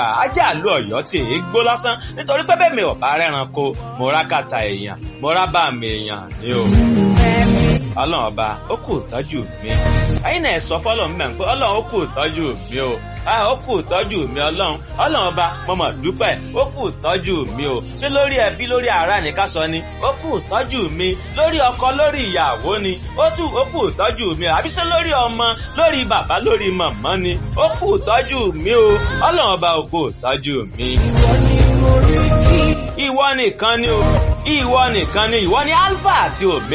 ajá àlú Ọ̀yọ́ tí èé gbó lásán nítorí pé bẹ́ẹ̀ mi ò bá rẹ́ranko mo rá kàtà èèyàn mo rá bá mi èèyàn ni o. Ọlọ́run ọba ó kù tọ́jú mi ẹ̀yin náà sọ fọ́lọ́run mẹ́rin pé Ọlọ́run ó kù tọ́jú mi o ó kù tọ́jú mi ọlọ́run ọlọ́run ọba mo mọ̀ dúpẹ́ ó kù tọ́jú mi o ṣé lórí ẹbí lórí ará ní ká sọ ni ó kù tọ́jú mi lórí ọkọ lórí ìyàwó ni ó tù ó kù tọ́jú mi o àbí ṣé lórí ọmọ lórí bàbá lórí màmá ni ó kù tọ́jú mi o ọlọ́run ọba ó kù tọ́jú mi. ìwọ nìkan ni o ìwọ nìkan ni ìwọ ni alpha àti omega.